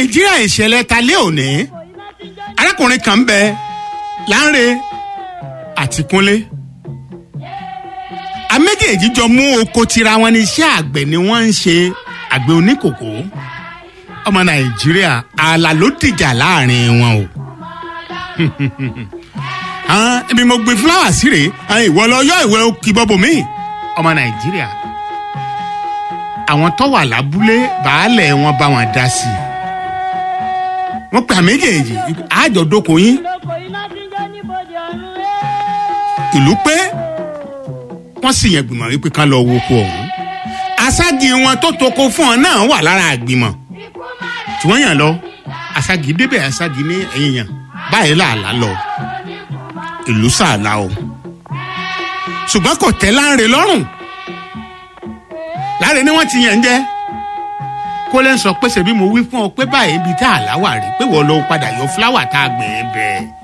nàìjíríà ìṣẹ̀lẹ̀ ta lé òní arákùnrin kan ń bẹ láńre àti kúnlé àméjèèjì jọ mú oko tira wọn ní iṣẹ́ àgbẹ̀ ni wọ́n ń ṣe àgbẹ̀ oníkòkó ọmọ nàìjíríà ààlà ló dìjà láàrin wọn o àwọn ibi mo gbin fúláwà sí rèé àwọn ìwọ lọ yọ ìwé kìbọbọ mi ọmọ nàìjíríà àwọn tó wà lábúlé baálẹ̀ wọn bá wọn dá sí i wọ́n pè àméjèèjì àjọ̀dókò yín ìlú pé wọ́n sì yẹn gbìmọ̀ wípé ká lọ wo oko ọ̀hún asági wọn tó toko fún ọ náà wà lára àgbìmọ̀ tí wọ́n yàn lọ asági débẹ̀ asági ní ẹ̀yìn yàn báyìí làálà lọ ìlú sàlà o ṣùgbọ́n kò tẹ́ láǹrẹ̀ lọ́rùn láre ni wọ́n ti yàn jẹ́ kó lẹ́ ń sọ pé ṣèbí mo wí fún ọ pé báyìí ibi tá àlá wà rí pé wọ́n lọ padà yọ fúláwà tá a gbìn ín bẹ́ẹ̀